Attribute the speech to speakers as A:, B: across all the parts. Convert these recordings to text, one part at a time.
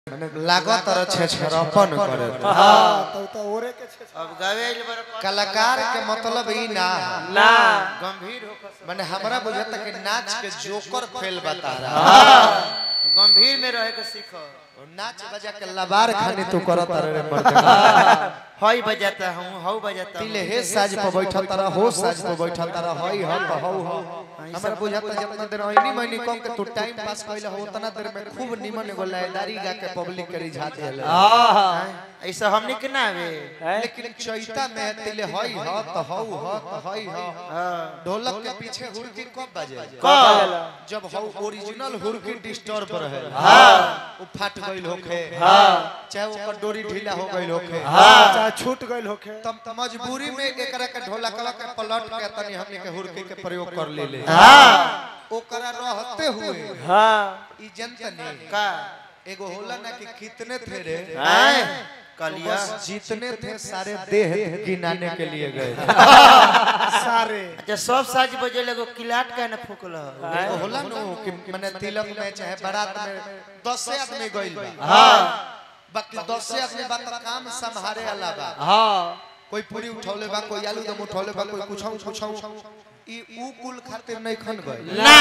A: माने लागत र छेछरपन करे
B: हाँ तो तो ओरे के छे
C: अब गावे आइल बड़ा
A: कलाकार के मतलब ई ना
B: ना
C: गंभीर होकर
A: माने हमरा बुझाता कि नाच के जोकर फेल बता रहा
C: गंभीर में रहे के सीखो
A: नाच बजा के लबार खानी तू करत रे मर्द
C: हई बजाता हूँ हऊ बजाता हूँ
A: तिले हे साज पर बैठल तारा हो साज पर बैठल तारा हई ह त हौ ह हमरा बुझाता जितना देर ओइनी महीनी कम के तू टाइम पास कइला हो उतना देर में खूब निमन एगो लयदारी गा के पब्लिक के रिझा देले
C: ऐसा हमने के ना आवे
A: लेकिन चैता में तिले हई ह त हौ ह त हई ह
C: हाँ
A: ढोलक के पीछे हुरकी कब बजे
C: कब
A: जब हौ ओरिजिनल हुरकी डिस्टर्ब रहे वो फट गइल होखे चाहे ओकर डोरी ढीला हो गइल होखे
B: चाहे छूट गइल होखे
A: तब त मजबूरी में एकरा के ढोलकवा के पलट के तनी हमनी के हुरकी के प्रयोग कर ले ले ओकरा रहते हुए
B: हाँ
A: ई जनतनी
C: का
A: एगो होला ना कि कितने थे रे
C: हैं कलिया
A: बस जितने थे सारे देह गिनाने के लिए गए
B: सारे
C: अच्छा सब साज बजे लगो किलाट का ना फूकल
A: एगो होला नु कि माने तिलक में चाहे बारात में 10 आदमी गइल बा
C: हाँ
A: बाकी 10 आदमी बात काम संभारे वाला बा
B: हाँ
A: कोई पूरी उठौले बा कोई आलू दम उठौले बा कोई कुछौ कुछौ ई ऊ कुल खातिर नहीं खन गए
C: ना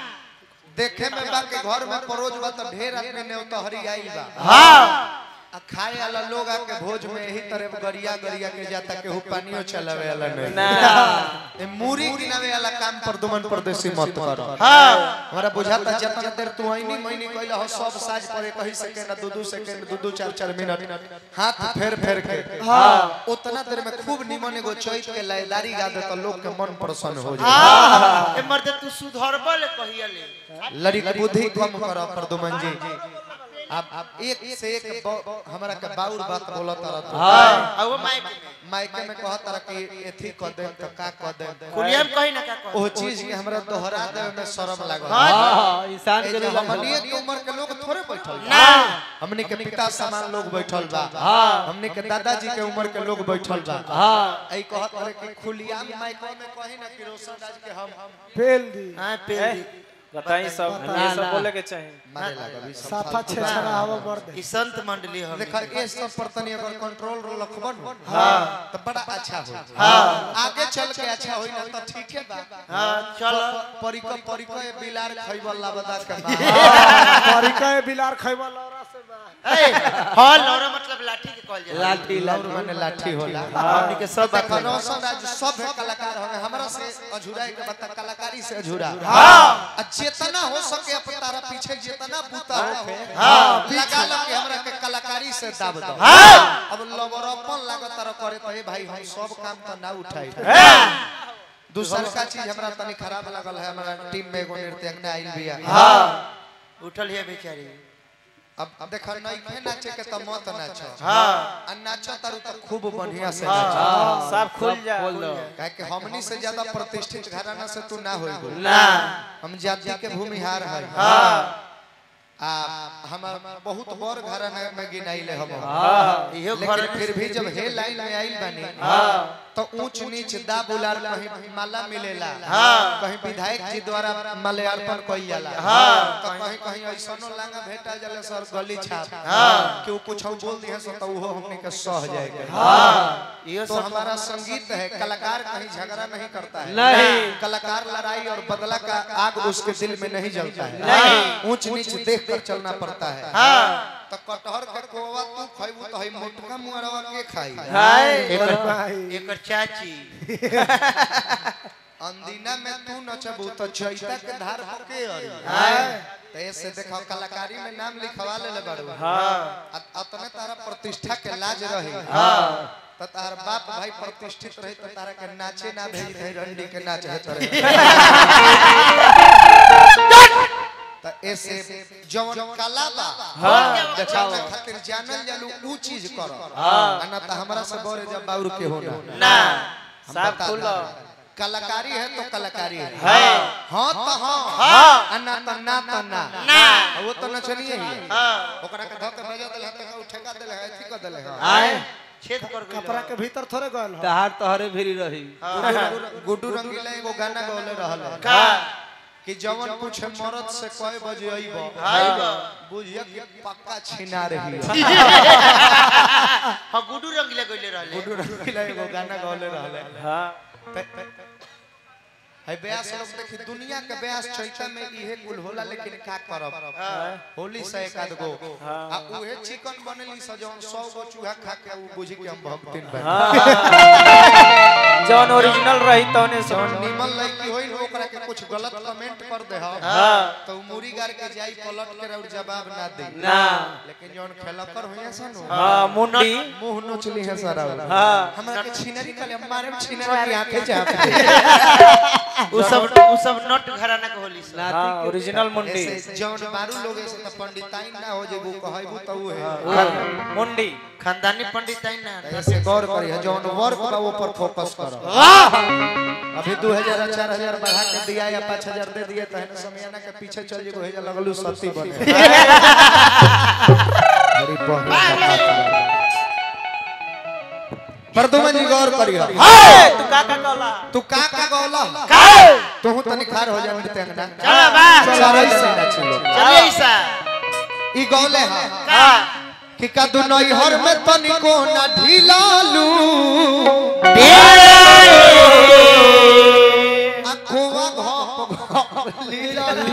A: देखे में बा के घर में परोज बा त ढेर आदमी ने तो हरी आइल बा
C: हाँ
A: आ खाए वाला लोग आके भोज में यही तरह गरिया गरिया के जाता के हु पानियो चलावे वाला नहीं
B: ना
A: ए मूरी गिनावे वाला काम पर दुमन परदेसी मत कर
C: हाँ
A: हमरा बुझाता जितना देर तू आईनी महीनी कइला हो सब साज पर एक ही सेकंड दो दो सेकंड दो दो चार चार मिनट हाथ फेर फेर के हां उतना देर में खूब निमन एगो चैत के लयदारी गा दे त लोग के मन प्रसन्न हो जाए
C: हाँ ए मर्द तू सुधरबल कहिया ले
A: लड़ी की बुद्धि कम कर प्रदुमन जी आप आप एक से एक ब- हमरा के बाउर बात बोलत रहत
C: हाँ अब वो माइक में
A: माइके में कहत रह कि एथी क दे त का क दे
C: कुलिया में कही ना का कह
A: ओ चीज के हमरा दोहरा देवे में शर्म लागल
C: हाँ
B: इंसान
A: ए जे हमनिए के उम्र के लोग थोड़े बैठल बा।
C: ना
A: हमने के पिता समान लोग बैठल बा हमने के दादाजी के उम्र के लोग बैठल बा
B: हाँ
A: आई कहत रहे कि खुलिया माइको में कही ना कि रोशन राज के हम
B: फेल दी
C: हाँ पे
D: बताई सब ये सब बोले के चाहिए
A: मारे लगा भी सब
B: साफा छे छरा हवा बर दे
C: ई संत मंडली हम
A: देखा ये सब पर तनी अगर कंट्रोल रखबन हां तो बड़ा अच्छा हो हां आगे चल के अच्छा होई ना तो ठीक है बा
C: हाँ चलो
A: परिको परिको ये बिलार खइबल लाबदा के बा
B: तरीका है बिलार खैबा लौरा से बा
C: ए हॉल लौरा मतलब लाठी के कहल जाला
B: लाठी
A: लाउर माने लाठी होला
C: हमनी के सब बात
A: देखा रोशन राज सब कलाकार हमें हमरा से अझुराई के बता कलाकारी से अझुरा
C: हाँ
A: जितना हो सके अपन तारा पीछे जितना बूता होखे
C: हाँ,
A: लगा लो कि हमरा के कलाकारी से दाब दो
C: हाँ
A: अब लवरपन लागत तारा करे तो हे भाई हम सब काम तो ना उठाई दूसर का चीज हमरा तनी खराब लगल है हमारा टीम में एगो नृत्यज्ञ आइल बिया
C: हाँ उठल है बेचारी
A: अब अब देखा नहीं खे नाचे के तो मत नाचो
C: हाँ
A: आ नाचो तारू तो खूब बढ़िया से नाचो
D: हाँ, सब खुल जा
A: काहे कि हमनी से ज्यादा प्रतिष्ठित घराना से तू ना होई
C: ना
A: हम जाति के भूमिहार है
C: हाँ
A: आ हम बहुत बड़ घराना में गिनाइले हम
C: इहो
A: लेकिन
C: घर
A: फिर भी जब हे लाइन में आइल बानी तो ऊंच नीच दा बुलार कहीं माला मिलेला
C: हाँ।
A: कहीं विधायक जी द्वारा माल्यार्पण कइल जाला
C: हाँ।
A: तो कहीं कहीं ऐसनो लांगा भेटा जाला सर गली छाप
C: हाँ।
A: कि वो कुछ बोल दिए सो तो वो हमने के सह जाएगा
C: हाँ इहो
A: तो
C: सब
A: हमारा संगीत है कलाकार कहीं झगड़ा नहीं करता है
B: नहीं।
A: कलाकार लड़ाई और बदला का आग उसके दिल में नहीं जलता है
C: नहीं।
A: ऊंच नीच देख कर चलना पड़ता है
C: हाँ
A: तो कटहर के कोवा तू खइबू तो हई मोटका मुंगरवा के खाई
B: हाय
C: एकर
B: भाई
C: एकर चाची
A: अंदिना में तू नचबू तो चैता के धार पर के अरी
C: हाय
A: तो ऐसे देखो कलाकारी में नाम लिखवा ले बाड़ू
D: हाँ
A: अतने तारा प्रतिष्ठा के लाज रही
C: हाँ
A: तो तार बाप भाई प्रतिष्ठित रही तो तारा के नाचे ना भेज रही रंडी के नाच है तोरे तो ऐसे जवन कला बा
C: हाँ।
A: देखाओ खातिर जानल जालू ऊ चीज करो हां ना तो हमरा से बड़े जब बाउर के होना
C: ना
A: हम
D: सब
A: बता
D: खुल
A: दें। कलाकारी है तो कलाकारी है
C: है
A: हाँ तो हाँ
C: हाँ
A: आ ना तो ना तो ना
C: ना
A: आ वो तो नचनिए ही है
C: हाँ
A: ओकरा के धक बजा देले त ठेका देले है ठीक कर देले है
C: आए छेद कर गइल
B: कपड़ा के भीतर थोड़े गल हो
D: तहार तोहरे भिरी रही
A: गुड्डू- गुड्डू रंगीला एगो गाना गौले रहल है
C: का
A: कि जवन पूछे मरद से कय बजे अइबो
C: आइबो।
A: बुझिया कि पक्का छिना रही
C: हाँ गुडू रंगीला गइले रहले
A: गुडू रंगीला एगो गाना गौले रहले
D: हाँ
A: है ब्यास लोग देखी दुनिया के ब्यास चैता में इहे कुल होला लेकिन का करब होली से एक आध गो आ उहे चिकन बनेली स जौन 100 गो चूहा खा के उ बुझी के हम भक्तिन बन
D: जौन ओरिजिनल रही तौने से
A: जौन निमन लड़की होई न ओकरा के कुछ गलत कमेंट कर दे हम
D: हाँ
A: तो उ मुरी गार के जाई पलट के और जवाब ना दे
D: ना
A: लेकिन जौन खेलकर होइया सन
D: हाँ मुंडी
A: मुंह नोचली है सारा
D: हाँ
A: हमरा के छिनरी कले मारे में छिनरी की आंखें चाप
C: उ सब उ सब नट घराना के होली सब
D: हाँ ओरिजिनल मुंडी
A: ऐसे जौन मारू लोग ऐसे त पंडिताइन ना हो जेबू कहबू त उ है
D: मुंडी
C: खानदानी पंडित आई ना
A: ऐसे गौर करी है जौन वर्क बा वो पर फोकस करो अभी 2000 4000 बढ़ा के दिया या 5000 दे दिए तहन समयाना के पीछे चल जेबो हे जा लगलू सती बने बड़ी बहन परदुमन जी गौर करियो
D: तू का का कहला
A: तू का का गौला तू तनी खार हो जा मिलते अंगना
C: चलो बा
A: चलो ऐसे ना चलो
C: चलिए ईसा
A: ई गौले है
C: का
A: कि कदू नैहर में तनिको ना ढिलालू अखुआ घप घप लीलालू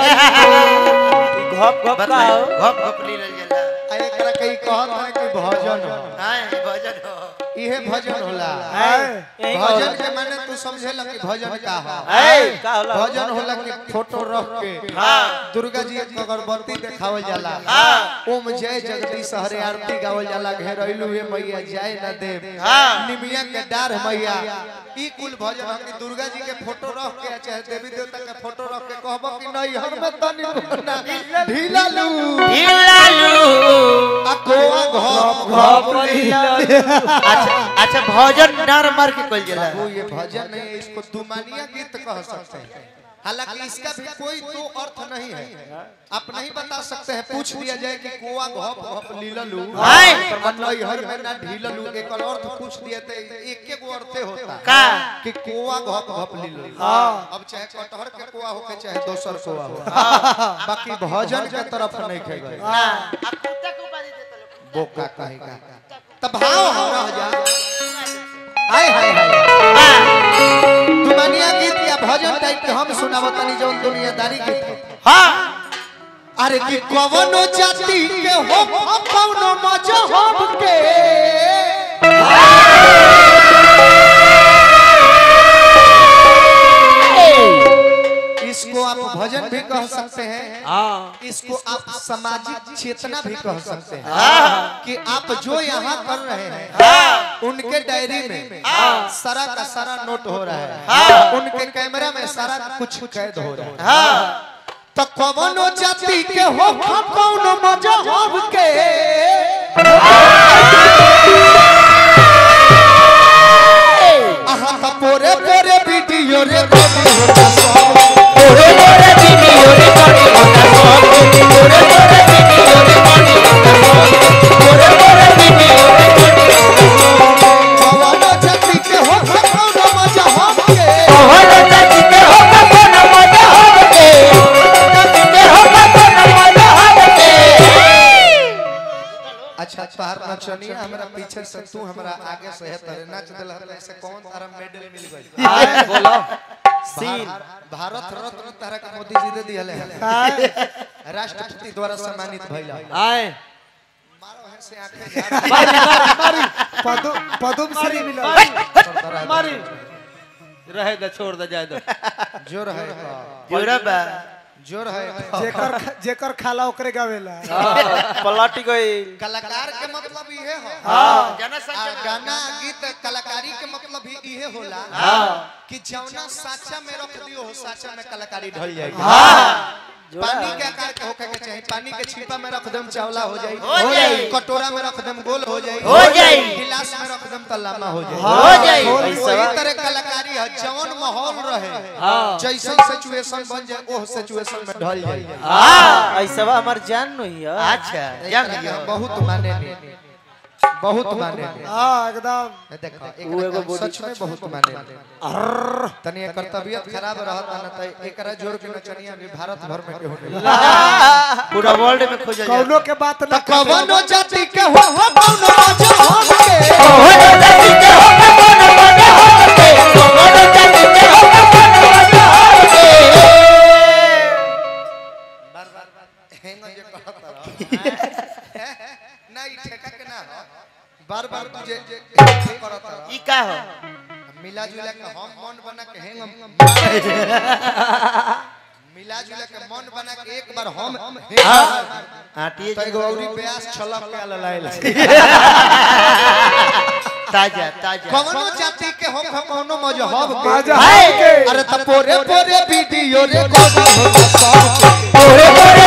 D: घप घप का हो
C: घप घप ली रह जाला
A: आ एकरा कई कहत है कि भजन हो
C: हां भजन हो
A: इहे भजन होला
D: यही
A: भजन के माने तू समझेला कि भजन का हो
D: ए का होला
A: भजन होला कि फोटो रख के
C: हां
A: दुर्गा जी के अगरबत्ती देखावल जाला
C: हां
A: ओम जय जगदीश हरे आरती गावल जाला घेरैलू हे मैया जय न देव
C: हाँ।
A: निमिया के डार मैया ई कुल भजन है कि दुर्गा जी के फोटो रख के चाहे देवी देवता के फोटो रख के कहबो कि नहीं हर में तनी कोना ढीलालू
C: हिलालू
A: आ कोआ घप
D: घप लीला
C: अच्छा अच्छा भजन नर मार के कल जाला
A: वो ये भजन नहीं है इसको दुमानिया गीत कह सकते हैं हालांकि इसका भी कोई दो अर्थ नहीं है आप नहीं बता सकते हैं पूछ दिया जाए कि कोआ घप घप लीललू
C: हाय।
A: मतलब हर में ना ढीललू एक अर्थ पूछ दिए तो एक एक गो अर्थे होता है
C: का
A: कि कोआ घप घप लीललू अब चाहे कटहर के कोआ हो के चाहे दोसर कोआ हो बाकी भजन के तरफ नहीं खे गए
C: ना आ कुत्ता को बाजी देता लोग
A: बोका कहेगा तब भाव हम रह जा हाय हाय हाय दुनिया गीत या भजन टाइप के हम सुनावत तनी जौन दुनियादारी गीत है।
C: हां
A: अरे कि कवनो जाति के हो कवनो मजहब के इसको आप भजन भी कह सकते हैं
D: हाँ
A: इसको आप सामाजिक चेतना भी कह सकते हैं कि आप जो यहाँ कर रहे हैं उनके डायरी में सारा का सारा नोट हो रहा है उनके कैमरा में सारा कुछ कैद हो रहा है तो कवनो जाति के हो कवनो मजहब के अहाँ का पोरे पोरे वीडियो रे बॉडी होता सब पोरे पोरे वीडियो रे बॉडी होता सब पोरे पोरे वीडियो रे बॉडी होता सब पोरे पोरे वीडियो रे बॉडी होता सब कवनो जाति के हो कवनो मजहब के कवनो जाति के हो कवनो मजहब के जाति के हो कवनो मजहब के अच्छा तोहार नचनिया हमरा पीछे से तू हमरा आगे से है तरे नाच देला ऐसे कौन तारा मेडल मिल गई
D: हाय बोलो सीन
A: भारत रत्न तारा के मोदी जी दे दिहले है राष्ट्रपति द्वारा सम्मानित भइला
D: आए
A: मारो है से आंखें
B: पदु पदुम श्री मिला
A: मारी
D: रहे दे छोड़ दे जाए दो
A: जोर है
C: जोड़ा बा
A: जोर है
B: जेकर जेकर खाला ओकरे गावेला
D: पलटी गई
A: कलाकार के मतलब इहे हो
C: जनसंख्या
A: आ गाना गीत कलाकारी के मतलब भी इहे होला कि जौना साचा में रख दियो हो साचा में कलाकारी ढल जाएगी पानी के आकार के होके के चाहिए पानी के छिपा में रख देम चावला हो जाई
C: हो जाई।
A: कटोरा में रख देम गोल हो जाई
C: हो जाई।
A: गिलास में रख देम त लामा हो जाई
C: हो जाई।
A: वही तरह कलाकारी है जवन माहौल रहे जैसन सिचुएशन बन जाए ओह सिचुएशन में ढल जाई
D: हाँ ऐसा हमार जान नहीं है
C: अच्छा जान लियो
A: बहुत माने नहीं बहुत माने
B: हाँ एकदम
A: देखो
D: वो एगो
A: एकरा
D: body
A: सच में बहुत माने तनी एकर तबीयत खराब रहत न त एकरा जोर के नचनिया भी भारत भर में केहू नहीं
C: पूरा वर्ल्ड में खोजल जाता
B: कौनो के बात न
A: कवनो जाति के हो हो कवनो मजहब के हेंग जे कहत रह नहीं ठेका के ना हो बार बार तुझे जे करत रह
C: ई का हो
A: मिला जुला के हम मन बना के हेंग मिला जुला के मन बना के एक बार हम
C: आटिए
A: तो एगो औरी प्यास छलक के ललाइल
C: ताजा ताजा
A: कवनो जाति के हम हम कवनो मजहब के
B: मजहब के।
A: अरे त पोरे पोरे वीडियो रे कोना होता सब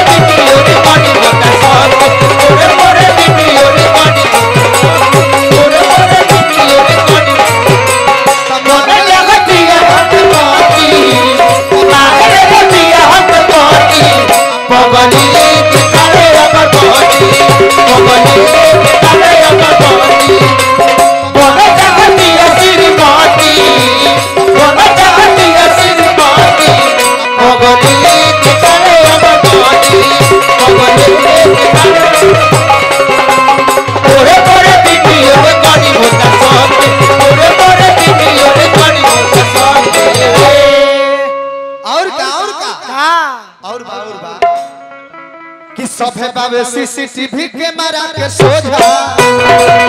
A: और का और का
B: हाँ
A: और बा और बा कि सभे बाबे सीसीटीवी कैमरा के सोझा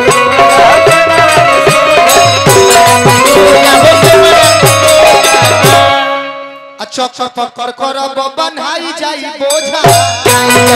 A: अच्छा अच्छा पकड़ कर बनाई जाई बोझा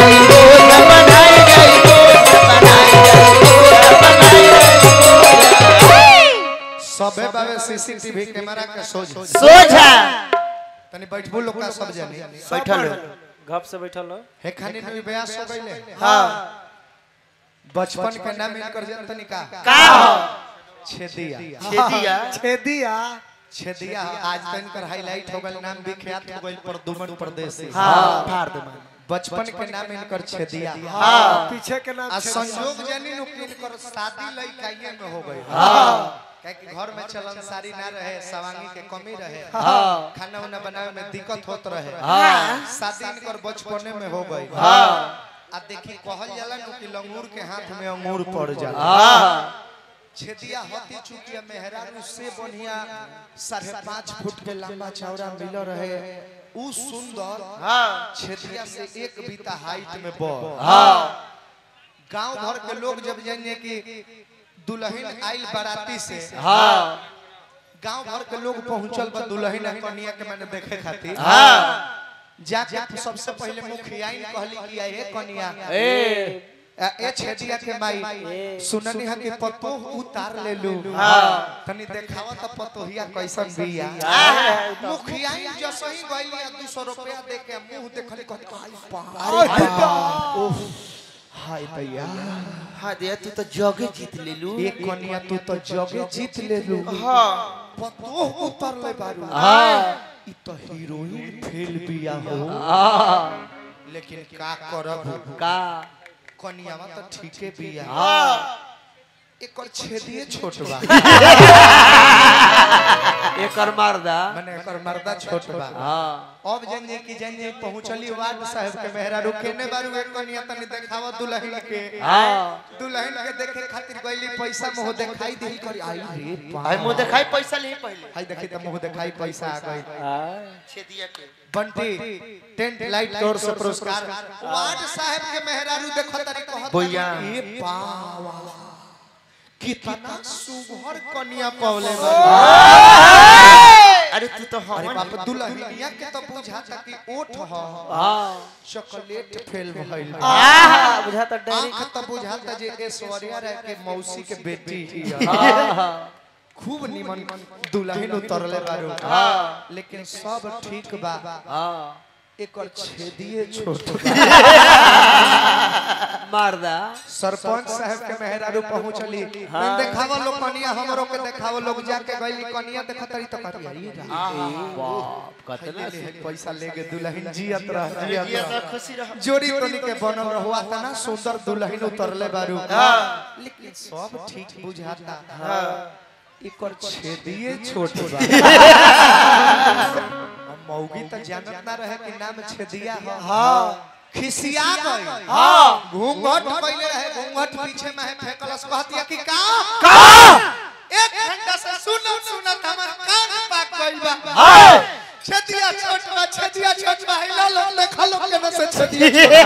A: सबे बाबे सीसीटीवी कैमरा के सोझा
C: सोझा
A: तनी बैठबू लोग का सब जानी
C: बैठल हो
D: घप से बैठल हो
A: हे खानी में ब्यास हो गइले
C: हाँ
A: बचपन के नाम इनकर जनतनी का
C: का हो
A: छेदिया
C: छेदिया
B: छेदिया
A: छेदिया आज तो इनकर हाईलाइट हो गइल नाम विख्यात हो गइल प्रदुमन परदेसी
C: हाँ फाड़ दे मान
A: बचपन के नाम इनकर छेदिया
B: पीछे के नाम
A: आ
B: छेदिया।
A: संयोग जानी नु कि इनकर शादी लइकाइए में हो गई काहे कि घर में चलन सारी ना रहे सवांगी के कमी रहे खाना उना बनावे में दिक्कत होत रहे शादी इनकर बचपने में हो गई आ देखी कहल जाला नु कि लंगूर के हाथ में अंगूर पड़ जाला छेदिया हती चुकिया मेहरारू से बढ़िया साढ़े पाँच फुट के लंबा चौड़ा मिल रहे उ सुंदर
C: हाँ
A: छेदिया से एक बीता हाइट में बढ़ गांव भर के लोग जब जानिए कि दुल्हन आइल बाराती से गांव भर के लोग पहुंचल बा दुल्हन आ कन्या के मैंने देखे खातिर जाके सबसे पहले मुखिया कहली कि ए कन्या
D: ए
A: आ, ए छेदिया के माई सुननी है कि पतो उतार ले लू तनी देखावा त पतोहिया कैसन बिया मुखिया जैसे ही गइली आ 200 रुपया दे के मुंह देखली कहली आई बा ओह हाय भैया
C: हाँ दे तू तो जगे जीत ले लू
A: एक कनिया तू तो जगे जीत ले लू
C: हाँ
A: पतो उतर ले बारू ई तो हीरोइन फेल बिया हो लेकिन का करब
D: का
A: कनियावा तो ठीके बिया एकर छेदिए छोट बा
D: एकर मारदा
A: माने एकर मर्दा छोट बा
D: हाँ
A: अब जनिए कि जनिए पहुंचली वार्ड साहब के मेहरा रुकेने बारू एक कनिया तनी देखावा दुल्हन के
D: हाँ
A: दुल्हन के देखे खातिर गइली पैसा मोह देखाई दिल करी आई रे बा
C: भाई मुंह दिखाई पैसा ले पहले
A: हाय देखी त मोह देखाई पैसा आ गई
C: छेदिया के
A: बंटी टेंट लाइट तोर से पुरस्कार वार्ड साहब के मेहरारू देखो तारी कहत
C: भैया।
A: ए बावा कितना सुघर कन्या पवले बा
C: अरे तू तो
A: अरे
C: हम
A: बाप दुल्हनिया के तो बुझाता कि ओठ ह
D: हाँ
A: चॉकलेट फेल भइल
D: आहा, बुझाता डेरी
A: आंख तो बुझाता जे ऐश्वर्या राय के मौसी के बेटी
D: हाँ हाँ
A: खूब निमन दुल्हन उतरले बारू लेकिन सब ठीक बा
D: हाँ
A: एकर छेदिए छोट
D: मारदा
A: सरपंच साहब के मेहरारू पहुंचली हाँ। देखावा लोग कनिया हमरो के देखावा लोग जाके गइली कनिया देखतरी त कहती अरे
D: बाप कतना
A: ले पैसा लेके दुल्हन जियत रह जियत
C: ये
A: रह
C: तो खुशी रह
A: जोड़ी तोनी के बनल रहुआ तना सुंदर दुल्हन उतरले बारू लेकिन सब ठीक बुझाता एकर छेदिए छोट बा हम मौगी त जानत ना रहे कि नाम छेदिया ह हां खिसिया गई हां घूंघट पहले रहे घूंघट पीछे में है फेकलस कहतिया कि का का एक घंटा से सुनत सुनत हमर कान पाक गइल बा छेदिया छोट बा छेदिया छोट बा हिला लो देखा लो के न से छेदिया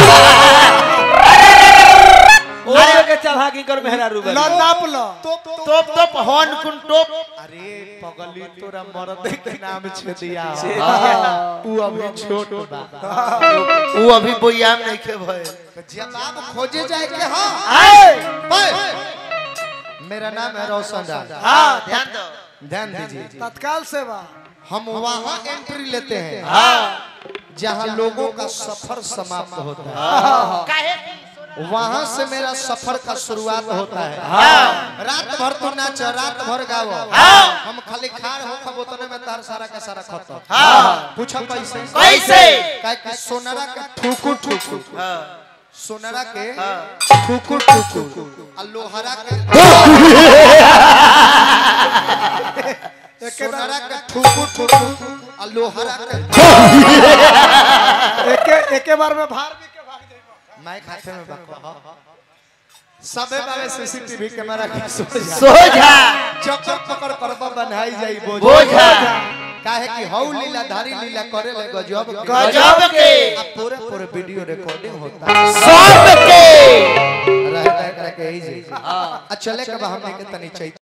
D: ओए के चढ़ा की कर मेहरा रूबे
B: लो नाप लो
A: तोप
C: टोप टोप हॉर्न कुन टोप
A: अरे पगली तोरा मरद के नाम छेदिया
D: हाँ।
A: ऊ अभी छोट बा
C: वो अभी बोयाम नहीं के भय
A: जवाब खोजे जाए के हां
B: आए
A: भाई मेरा नाम है रोशन राज
C: हां ध्यान दो
A: ध्यान दीजिए
B: तत्काल सेवा
A: हम वहाँ एंट्री लेते हैं जहाँ लोगों का सफर समाप्त होता है
C: काहे
A: वहाँ से मेरा सफर का शुरुआत होता है रात भर तो नाच रात भर गाओ हम खाली खाड़ हो खब उतने में तार सारा का सारा खत्म पूछो कैसे
C: कैसे
A: काहे कि सोनरा के ठुकु ठुकु
C: हां
A: सोनरा के ठुकु ठुकु आ लोहरा के सोनरा के ठुकु ठुकु आ लोहरा के
B: एके एके बार में भार भी के भाग जाइबो
A: मैं खाते में बकवा सबे बारे सीसीटीवी कैमरा के सोझा
C: सोझा
A: चक्कर पकड़ करबा बनाई जाई बोझ
C: बोझा।
A: काहे कि हौ लीला धारी लीला करे ले गजब के।
C: गजब के
A: आ पूरे पूरे वीडियो रिकॉर्डिंग होता है
C: सब के
A: रहता है करे के ही जी आ चले के बा हमने के तनी चाहिए